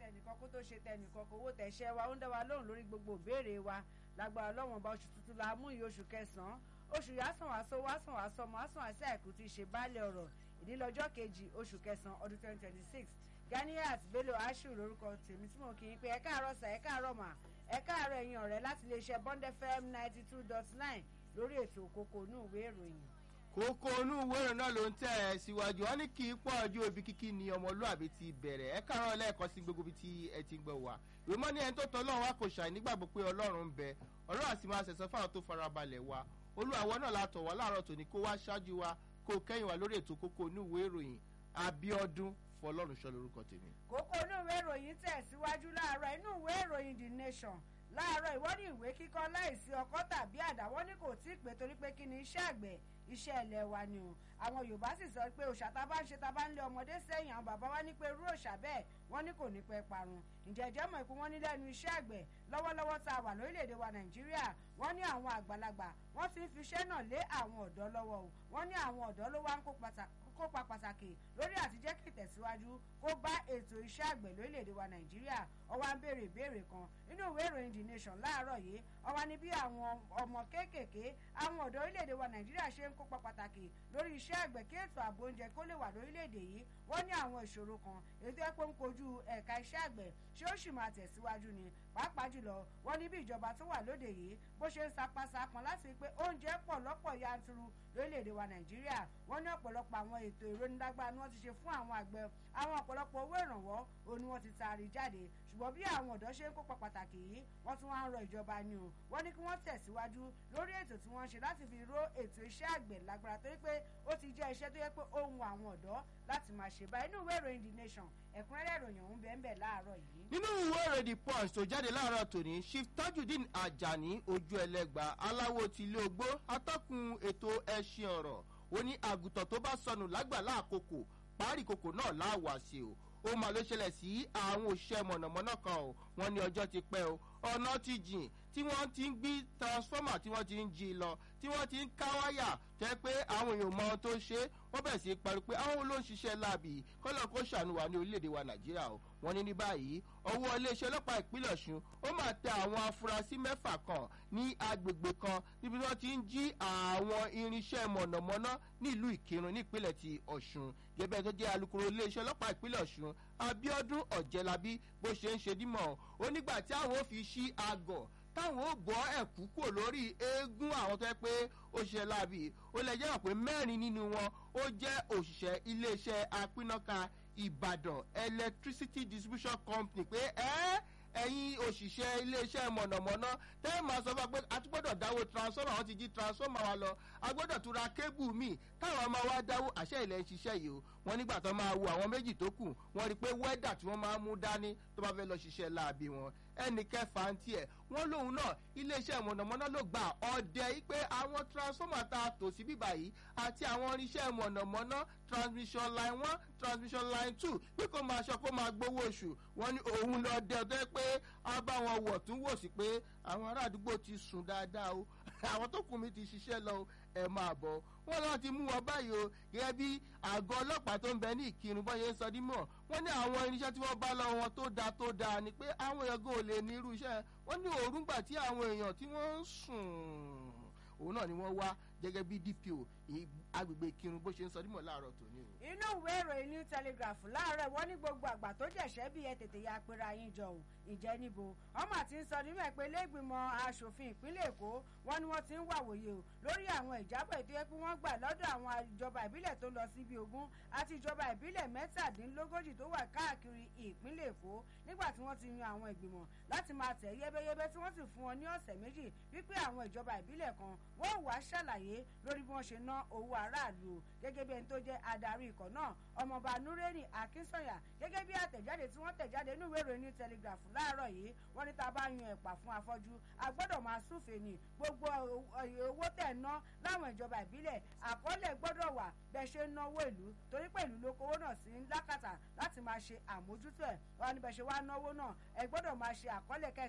tẹnìkan kó tó ṣe tẹnìkan kó owó tẹ̀ṣẹ́ wa ó ń dá wa lóhùn lórí gbogbo ìbéèrè wa lágbára ọlọ́wọ́n ọba oṣù tuntun la mú iye oṣù kẹsàn-án oṣù yásàn wàásọ wàásàn wàásọ ọmọ wàásàn wàásù àìkú ti ṣe baálé ọ̀rọ̀ ìdílọ́jọ́ kejì oṣù kẹsàn-án ọdún twenty twenty six ganiat bello ashu lórúkọ tèmi tí mo kì í pé ẹ káàárọ̀ sà ẹ káàárọ̀ mà ẹ káàárọ̀ ẹ̀yin ọ̀rẹ́ láti iléeṣẹ́ bond fm ninety two dot nine lórí ètò òkòkò inú ìwé ìròyìn kókó inú ìwé ìròyìn náà ló ń tẹ̀ ẹ́ síwájú wọn ní kí pọ̀ ojú òbí kíkí ni ọmọlúàbí ti bẹ̀rẹ̀ ẹ káàárọ̀ lẹ́ẹ̀kan sí gbogbo ibi tí ẹ ti ń gbọ́ wá ìwé mọ́ ní ẹni tó tọ́ ọlọ́run wa kò ṣàì nígbàgbọ́ pé ọlọ́run ń bẹ ọlọ́run àti máa ṣẹ̀sán fáwọn tó farabalẹ̀ wa olúwàwọ́ náà látọ̀ wá láàárọ̀ tòní kó wá ṣáájú wa kó kẹ́yìn wa lórí ètò kókó inú ìwé ìròyìn abiodun fọlọ́run ṣọ lórúkọ tèmi. kókó inú ìwé ìròyìn tẹ̀síwájú láàárọ̀ inú ìwé ìròyìn the nation láàárọ̀ ìwọ́n ní ìwé kíkọ́ láìsí ọkọ́ tàbí àdá wọ́n ní kò tí ì pé torí pé kí ni iṣẹ́ àgbẹ̀ iṣẹ́ ilẹ̀ wa ni o àwọn yorùbá sì sọ pé òòṣà tá a bá ń ṣe tá a bá ń lé ọmọdé sẹ́yìn àwọn bàbá wa ní pé irú òòṣà bẹ́ẹ̀ wọ́n ní kò ní pẹ́ parun ǹjẹ́ ìjẹ́ mọ̀ pé wọ́n ní lẹ́nu iṣẹ́ àgbẹ̀ lọ́wọ́lọ́wọ́ tá a wà lórílẹ̀‐èdè wa nàìjíríà wọ́n ní àwọn àgbàlagbà wọ́n ti ń fi iṣẹ́ náà lé àwọn ọ̀dọ́ lọ́wọ́ o wọ́n ní àwọn ọ̀dọ́ ló wá ń kópa pàtàkì lórí àtijẹ́ kí ìtẹ̀síwájú kó bá ètò iṣẹ́ àgbẹ̀ lórílẹ̀‐èdè wa nàìjíríà ọwọ́ ń béèrè ìbéèrè kan nínú ìwé ìròyìn the nation láàárọ̀ yìí ọwọ́ ní bí àwọn ọmọ kéékèèké àwọn ọ̀dọ́ orílẹ̀‐èdè wa nàìjíríà ṣe ń kópa pàtàkì lórí iṣẹ́ àgbẹ̀ kí ètò ààbò oúnjẹ kó lè wà lórílẹ̀‐èdè yìí wọ́n ní àwọn ìṣòro kan ètò ẹ̀pọ̀ ń kojú ẹ̀ka iṣẹ́ àgbẹ̀ ṣé ó sì máa tẹ̀síwájú ni pàápàá jùlọ wọ́n ní bí ìjọba tó wà lóde yìí bó ṣe ń sapasapọn láti pé oúnjẹ pọ̀ lọ́pọ̀ yanturu lórílẹ̀‐èdè wa nàìjíríà wọ́n ní ọ̀pọ̀lọpọ̀ àwọn ètò ìrónilágbára ni wọ́n ti ṣe fún àwọn àgbẹ̀ àwọn ọ̀pọ̀lọpọ̀ owó ìrànwọ́ òun ni wọ́n ti taari jáde ṣùgbọ́n bí àwọn ọ̀dọ́ ṣe ń kópa pàtàkì yìí wọ́n tún wá ń rọ ìjọba ni o wọ́n ní kí wọ́n tẹ̀síwájú lórí ètò tí wọ́n ṣe láti fi ró ètò iṣẹ́ àgbẹ̀ lágbára torí pé ó ti jẹ́ iṣẹ́ tó yẹ pé ó ń wọ àwọn ọ̀dọ́ láti máa ṣe báyìí inú ìwé ìròyìn the nation ẹ̀kúnrẹ́rẹ́ ìròyìn ọ̀hún bẹ́ẹ̀ bẹ́ẹ̀ láàárọ̀ yìí. nínú ìwé ìròyìn the punch tó jáde láàárọ̀ tòní chief tajudeen ajani ojú ẹlẹ́gba aláwo tìlé ogbó atọ́kùn ètò ẹṣin ọ̀rọ̀ ó ní àgùntàn tó bá sọnù lágbàlá àkókò párí kòkò náà láwàá ṣe o ó máa ló ṣẹlẹ̀ sí àwọn òṣìṣẹ́ mọ̀nàmọ́ná kan o wọ́n ní ọjọ́ ti pẹ́ o ọ̀nà ti jìn tí wọ́n ti ń gbé transformer tí wọ́n ti ń jí lọ tí wọ́n ti ń ká wáyà jẹ́ pé àwọn èèyàn mọ ohun tó ń ṣe wọ́n bẹ̀rẹ̀ sí í parí pé àwọn ló ń ṣiṣẹ́ láàbì kọ́lọ̀ kó ṣàánú wa ní orílẹ̀-èdè wa nàìjíríà o wọ́n ní ní báyìí ọwọ́ iléeṣẹ́ ọlọ́pàá ìpínlẹ̀ ọ̀ṣun ó máa tẹ àwọn afurasí mẹ́fà kan ní agbègbè kan níbi tí wọ́n ti ń jí àwọn irinṣẹ́ mọ̀nàmọ́ná nílùú ìkírun nípínlẹ̀ ti ọ̀ṣun gẹ́gẹ́ tó jẹ́ alukoro iléeṣẹ́ ọlọ́pàá ìpínlẹ̀ ọ̀ṣun abiodun ọ̀jẹ̀lábí bó ṣe ń ṣe dímọ̀ ó nígbà tí àwọn ò fi ṣí agọ̀ táwọn ò bọ́ ẹ̀kú kò lórí eégún àwọn tó yẹ pé ó ṣiṣẹ́ láàbì ó lè jẹ́ pé mẹ́rin nínú wọn ó jẹ́ òṣìṣẹ́ iléeṣẹ́ apínnáka ìbàdàn electricity distribution company pé ẹ́ ẹ̀yin òṣìṣẹ́ iléeṣẹ́ mọ̀nàmọ́ná tẹ́ ẹ máa sọ fún wa pé a tún gbọ́dọ̀ dáwó transformer àwọn ti jí transformer wa lọ a gbọ́dọ̀ tún ra kébù míì táwọn máa wá dáwó àṣẹ ilẹ̀ ń ṣiṣẹ́ yìí o wọ́n nígbà tó máa wo àwọn méjì tó kù wọ́n rí i pé wẹ́dà tí wọ́n máa mú dání tó bá fẹ́ lọ ṣiṣẹ́ láabi wọn ẹnì kẹfà ń tiẹ̀ wọ́n lòun náà iléeṣẹ́ mọ̀nàmọ́ná ló gbà ọ̀dẹ yìí pé àwọn transformer tá a tò sí bíbà yìí àti àwọn irinṣẹ́ mọ̀nàmọ́ná transmission line one transmission line two pé kó máa ṣọ kó máa gbowó oṣù wọ́n ní òun lọ dẹ ọdẹ pé a bá wọn wọ̀ tún wò sí pé àwọn ará àdúgbò ti sùn dáadáa o àwọn tó kù mí ti ṣiṣẹ́ lọ ẹ máa bọ̀ wọ́n lọ́wọ́ ti mú wọn báyìí o gẹ́gẹ́ bí àgọ́ ọlọ́pàá tó ń bẹ ní ìkírun bọ́yẹ ń sọ dímọ̀ wọ́n ní àwọn irinṣẹ́ tí wọ́n bá lọ́wọ́ wọn tó dáa tó dáa ni pé àwọn èèyàn gan ò lè ní irú iṣẹ́ wọ́n ní òórùngbà tí àwọn èèyàn tí wọ́n ń sùn òun náà ni wọ́n wá gẹ́gẹ́ bí dpo agbègbè ìkírun bó ṣe ń sọ dímọ̀ láàárọ̀ tòní o. inú ìwé ìròyìn new telegraph láàárọ̀ wọ́n ní gbogbo àgbà tó jẹ̀ṣẹ́ bí ẹ tètè ya pera yín jọ ò ìjẹ́ níbo ọmọ àti ń sọ nínú ẹ̀ pé lẹ́gbìmọ̀ asòfin ìpínlẹ̀ èkó wọ́n ní wọ́n ti ń wàwòye o lórí àwọn ìjábọ̀ ètò yẹ pé wọ́n gbà lọ́dọ̀ àwọn ìjọba ìbílẹ̀ tó lọ sí ibi ogún àti ìjọba ìbílẹ̀ mẹ́tàdínlógójì tó wà káàkiri ìpínlẹ̀ èkó nígbà tí wọ́n ti yan àwọn ìgbìmọ̀ láti máa tẹ̀ yẹ́bẹ́yẹ́bẹ́ tí wọ́n sì fún wọn ní ọ̀sẹ̀ méjì wípé àwọn ìjọba ìbílẹ̀ kan wọ́n wàá ṣàlàyé lórí bí wọ́n ṣe ná owó aráàlú o gẹ́gẹ́ bí ẹni tó jẹ́ adarí ikọ̀ náà ọmọọba nureni akínsọ̀yà gẹ́gẹ́ bí àtẹ̀jáde tí wọ́n tẹ̀jáde nínú ìwé ìròyìn new telegraph láàárọ̀ yìí wọ́n ní tá a bá yan ẹ̀pà fún afọ́jú a gbọ́dọ̀ máa súfèé ní gbogbo owó tẹ̀ ná láwọn ìjọba ìbílẹ̀ àkọọ́lẹ̀ gbọ́dọ̀ wà bẹ́ẹ̀ ṣe ń náwó ìlú torí pé ìlú ló kówó náà sí lákàtà láti máa ṣe àmójútó ẹ̀ wọ́n ní bẹ́ẹ̀ ṣe wá náwó náà ẹ gbọ́dọ̀ máa ṣe àkọọ́lẹ̀ kẹ́sì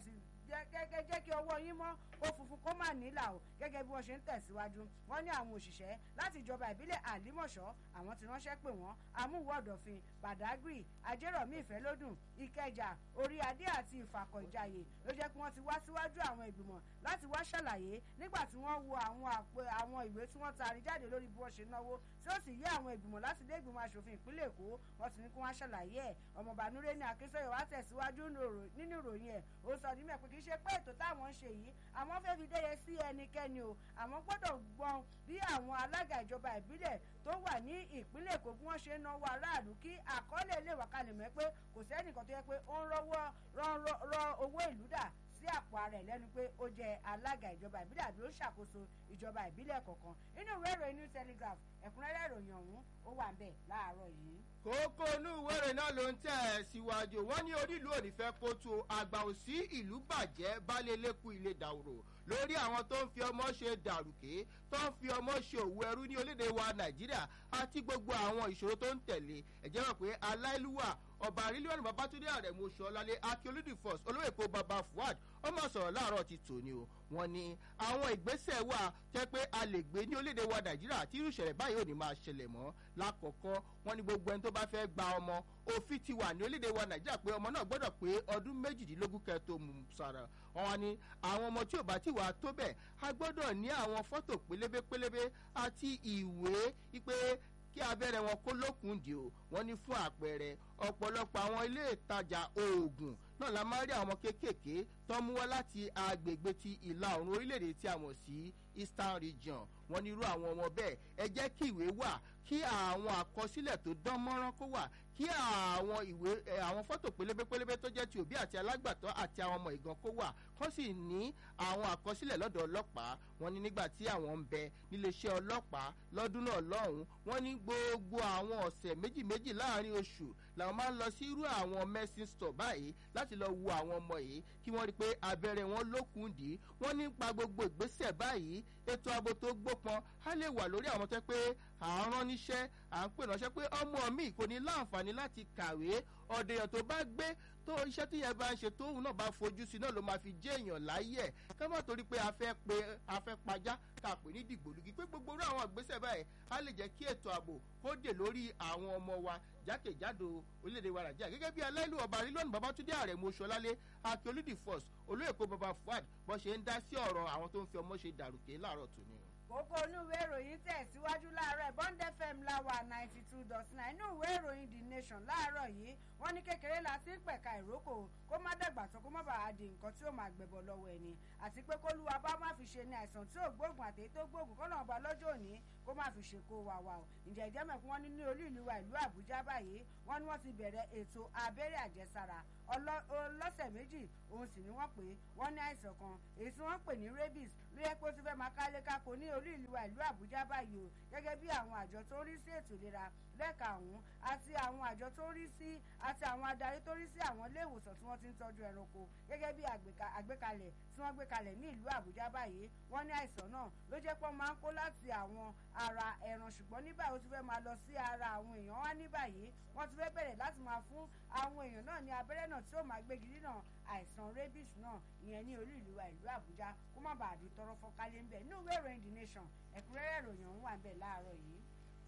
gẹ́gẹ́ jẹ́ kí ọwọ́ yín mọ́ kó funfun kó má nílà o gẹ́gẹ́ bí wọ́n ṣe ń tẹ̀síwájú wọ́n ní àwọn òṣìṣẹ́ láti ìjọba ìbílẹ̀ àlímọ̀ṣọ́ àwọn ti ránṣẹ́ pè wọ́n amúwò ọ̀dọ̀fin badagry ajérọ̀mí ìfẹ́lódùn ìkẹjà orí adé àti ìfàkọ̀ ìjàyè ló jẹ́ pé wọ́n ti wá síwájú àwọn ìgbìmọ̀ láti wá ṣàlàyé nígbà tí wọ́n wo àwọn àpò àwọn ìwé tí wọ́n taari jáde lórí bí wọ́n ṣe náwó tí ó sì yé àwọn ìgbìmọ̀ láti ilé ìgbìmọ̀ asòfin ìpínlẹ̀ èkó wọ́n ti ní kí wọ́n ṣàlàyé ẹ̀ ọmọọba nureni akínsọ́yọ̀ wá tẹ̀síwájú nínú ìròyìn ẹ̀ ó sọ ní mẹ́pẹ́ kì í ṣe pé ètò táwọn ń ṣe yìí àwọn fẹ́ fi dẹ́yẹ sí ẹnikẹ́ni o àwọn gbọ́dọ̀ gbọ́n bí àwọn alága ìjọba ìbílẹ̀ tó wà ní ìpínlẹ̀ èkó bí wọ́n ṣe ń náwó aráàlú kí àkọọ́lẹ̀ lè wà kalẹ̀ mọ́ pé kò sẹ́nìkan tó yẹ pé ó ń rọ́wọ́ rọ owó ìlú dà sí àpò ara ẹ̀ lẹ́nu pé ó jẹ́ alága ìjọba ìbílẹ̀ àbí ó ṣàkóso ìjọba ìbílẹ̀ kọ̀ọ̀kan inú ìwé ìròyìn new telegraph ẹ̀kúnrẹ́rẹ́ ìròyìn ọ̀hún ó wà ń bẹ̀ láàárọ̀ yìí. kókó inú ìwé ìròyìn náà ló ń tẹ̀ ẹ́ síwájú wọ́n ní onílù òní fẹ́ kó tó àgbà òsí ìlú bàjẹ́ balẹ̀ lẹ́kùn ilé dàwòrò lórí àwọn tó ń fi ọmọ ṣe dàrúkè tó ń fi ọmọ ṣe òwú ẹrú ní orílẹ̀-èdè wa nàìjíríà àti gbogbo àwọn ìṣòro tó ń tẹ̀lé ẹ̀jẹ̀ rẹ̀ pé aláìlúwà ọba àrílíọ̀nù babatunde àrẹ̀mú ṣọlálẹ̀ akíolúdì first olóyè kó baba fuad ó mọ̀ sọ̀rọ̀ láàárọ̀ ti tòní o wọ́n ní àwọn ìgbésẹ̀ wà tẹ́ pé a lè gbé ní orílẹ̀-èdè wa nàìjíríà tí irú ìṣẹ̀lẹ̀ báyìí ò ní máa ṣẹlẹ̀ mọ́ lákọ̀ọ́kọ́ wọ́n ní gbogbo ẹni tó bá fẹ́ gba ọmọ òfin ti wà ní orílẹ̀-èdè wa nàìjíríà pé ọmọ náà gbọ́dọ̀ pé ọdún méjìdínlógún kẹtó mú sàrà wọn wá ní àwọn ọmọ tí ò bá ti wà tó bẹ̀ a gbọ́dọ̀ ní àwọn fọ́tò pélébé pélébé àti ìwé wípé kí abẹ́rẹ́ wọn kó lókun dì o wọ́n ní fún àpẹẹrẹ ọ̀pọ̀lọpọ̀ àwọn ilé ìtajà oògùn náà la máa rí àwọn kéékèèké tó mú wá láti agbègbè ti ìlà oòrùn orílẹ̀-èdè tí a mọ̀ sí eastern region wọ́n ní irú àwọn ọmọ bẹ́ẹ̀ ẹ jẹ́ kí ìwé wà kí àwọn àkọsílẹ̀ tó dán mọ́rán kó wà kí àwọn ìwé àwọn fọ́tò pélébé pélébé tó jẹ́ ti òbí àti alágbàtọ́ àti àwọn ọmọ ìgan kó wà kó sì ní àwọn àkọsílẹ̀ lọ́dọ̀ ọlọ́pàá wọn ní nígbà tí àwọn ń bẹ níléeṣẹ́ ọlọ́pàá lọ́dún náà lọ́hùn wọn ní gbogbo àwọn ọ̀sẹ̀ méjì méjì láàrin oṣù làwọn máa ń lọ sí irú àwọn medicine store báyìí láti lọ wo àwọn ọmọ yìí kí wọ́n rí i pé abẹ́rẹ́ wọn lókun dì í wọ́n nípa gbogbo ìgbésẹ̀ báyìí ètò ààbò tó gbópọn á lè wà lórí àwọn tẹ́ pé à ń rán níṣẹ́ à ń pè ránṣẹ́ pé ọmọ mi kò ní láǹfààní láti kàwé ọ̀dẹ̀yàn tó bá gbé tó iṣẹ́ tí yẹn bá ń ṣe tóun náà bá fojú sí náà ló máa fi jẹ́ èèyàn láyé ẹ̀ ká má torí pé a fẹ́ pe a fẹ́ pajá ká pè ní dìgbòlugi pé gbogbo irú àwọn ìgbésẹ̀ báyìí á lè jẹ́ kí ètò ààbò kó dè lórí àwọn ọmọ wa jákèjádò orílẹ̀-èdè wa nàìjíríà gẹ́gẹ́ bí aláìlú ọba rílọ́ọ̀nù babatunde ààrẹ mọ́ṣọ́lálé akíolúdì first olóyèkó baba fuad bó ṣe ń dá sí ọ̀rọ̀ àwọn tó ń fi ọmọ ṣe dàrúkè láàárọ̀ tòní kókó inú ìwé ìròyìn tẹ̀síwájú láàárọ̀ bond fm láwà ninety two dot nine inú ìwé ìròyìn the nation láàárọ̀ yìí wọ́n ní kékeré la ti ń pẹ̀ka ìrókò kó má dàgbà tó kó má bàa di nǹkan tí ó máa gbẹ̀bọ̀ lọ́wọ́ ẹni àti pé kólúwa bá má fi ṣe ní àìsàn tí ò gbóògùn àti èyí tó gbóògùn kọ́nà ọba lọ́jọ́ òní kó má fi ṣe kó wa wa o ǹjẹ́ ìjẹ́ mẹ́kún wọn ní ní olú ìlú wa ìlú àbújá báyìí wọ́n ní wọ́n ti bẹ̀rẹ̀ ètò abẹ́rẹ́ àjẹsára ọlọ́sẹ̀ méjì òun sì ni wọ́n pè é wọ́n ní àìsàn kan èyí tí wọ́n pè ní rabies ló yẹ pé ó ti fẹ́ máa kálé kákó ní olú ìlú wa ìlú àbújá báyìí o gẹ́gẹ́ bí àwọn àjọ tó ń rí sí ètò ìlera lẹ́ka ọ̀hún àti àwọn àjọ tó ń rí sí àti àwọn adarí tó ń rí sí àwọn ilé ìwòsàn tí wọ́n ti ń tọ́jú ẹranko gẹ́gẹ́ bí àgbékalẹ̀ tí wọ́n gbé kalẹ̀ ní ìlú àbújá báyìí wọ́n ní àìsàn náà ló jẹ́ pé wọ́n máa ń kó láti àwọn ara ẹran ṣùgbọ́n ní báyìí ó ti fẹ́ máa lọ sí ara àwọn èèyàn wá ní báyìí wọ́n ti fẹ́ bẹ̀rẹ̀ láti máa fún àwọn èèyàn náà ní abẹ́rẹ́ náà tí ó máa gbégi dínà àìsàn rabies náà ìyẹn ní olú ìlú wa ìlú àbújá kó má bàa di tọrọ fọkálẹ̀ ń bẹ̀ ní ìwé ìròyìn the nation ẹ̀kúnrẹ́rẹ́ ìròyìn ọ̀hún wà ń bẹ̀ láàárọ̀ yìí.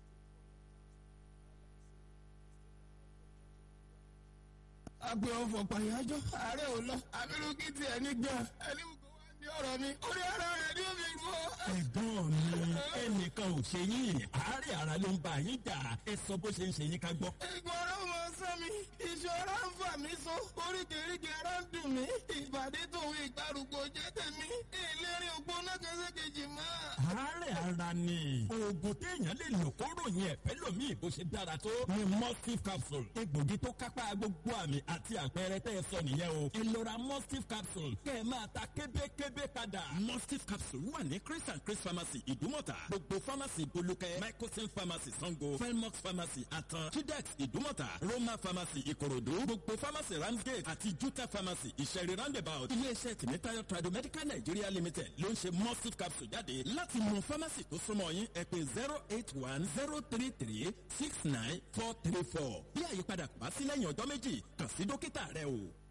agbe ọfọ pàyájọ ààrẹ ò lọ abirùkí tiẹ̀ ní gan ẹni wò wá ní ọ̀rọ̀ mi orí ara rẹ̀ ní omi gbọ́. ẹ̀gbọ́n mi ẹnìkan ò ṣe yín àárẹ̀ ara ló ń bá yín jà ẹ sọ bó ṣe ń ṣe yín ká gbọ́. ìgbọràn mọ sán mi ìṣòro ń fà mí so oríkèéríkèé ara ń dùn mí ìbàdí tòun ìgbàrúgbó jẹ́ tèmi ìlérí ògbóná kẹsẹ̀kejì mọ́. àárẹ̀ ara ni oògùn téèyàn lè lò kó ròyìn ẹ̀fẹ́ lòmíì bó ṣe dára tó ni mustif capsule egbògi tó kápá gbogbo àmì àti àpẹẹrẹ tẹ́ ẹ sọ nìyẹn o ẹ lọ ra mustif capsule kẹ́ ẹ máa ta kébékébé padà. mustif capsule wà ní chris and chris pharmacy ìdúmọ̀tà gbogbo pharmacy bolúkẹ́ microsim pharmacy sango felmox pharmacy àtàn tudex ìdúmọ̀tà roma pharmacy ìkòròdú gbogbo pharmacy ramsgate àti juta pharmacy ìṣẹ̀rí roundabout iléeṣẹ́ tìmítayọ̀ tradomedical nigeria limited ló ń ṣe mustif capsule jáde láti mọ pharmacy tó súnmọ́ yín ẹ pé zero eight one zero three three six nine four three four bí àyípadà kò bá sí lẹ́yìn ọjọ́ méjì kàn sí dókítà rẹ o.